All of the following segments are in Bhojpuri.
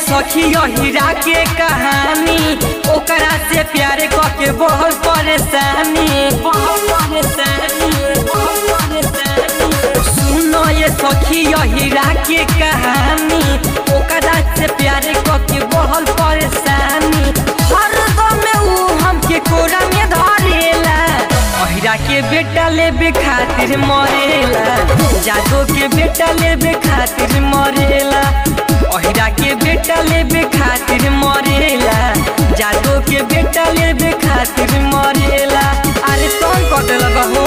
सखी हीरा के कहानी ओकरा से प्यार के बहुत परेशानी बहुत परेशानी बहुत परेशानी सुनो ये सखी हीरा के कहानी ओकरा से प्यार के बहुत परेशानी हर दम ऊ हमके कोरा में धरेला अहिरा के बेटा लेबे खातिर मरेला जादो के बेटा लेबे खातिर मरेला अहिरा के बेटा लेबे खातिर मरेला जादो के बेटा लेबे खातिर मरेला अरे कौन कर देला बहू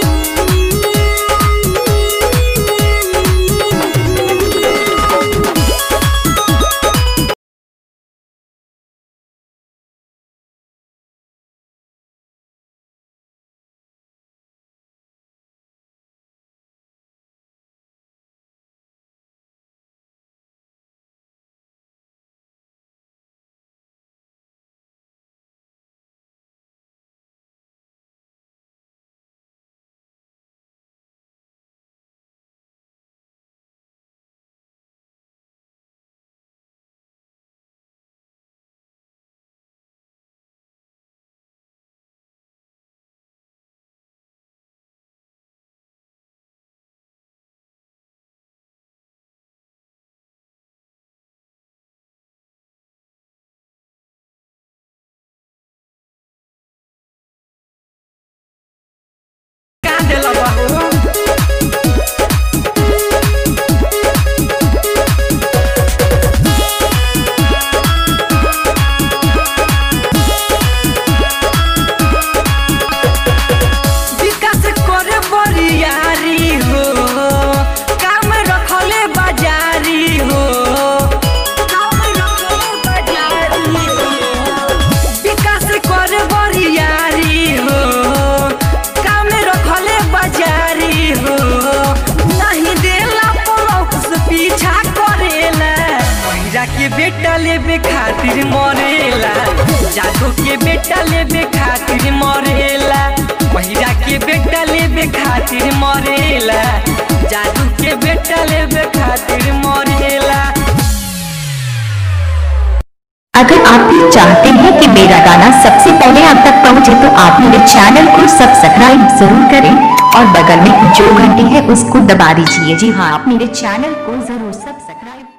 का देला बहू विकास करे बरियारी हो काम रखले बाजारी हो काम रखले बाजारी हो विकास करे बरियारी हो काम रखले बाजारी हो नहीं देला पलौक से पीछा करेला महिरा के बेटा लेबे खातिर मरेला जादू के बेटा लेबे खातिर मरेला महिरा के बेटा लेबे खातिर मरेला जादू के बेटा लेबे खातिर मरेला अगर आप भी चाहते हैं कि मेरा गाना सबसे पहले आप तक पहुंचे तो आप मेरे चैनल को सब्सक्राइब जरूर करें और बगल में जो घंटी है उसको दबा दीजिए जी हाँ आप मेरे चैनल को जरूर सब्सक्राइब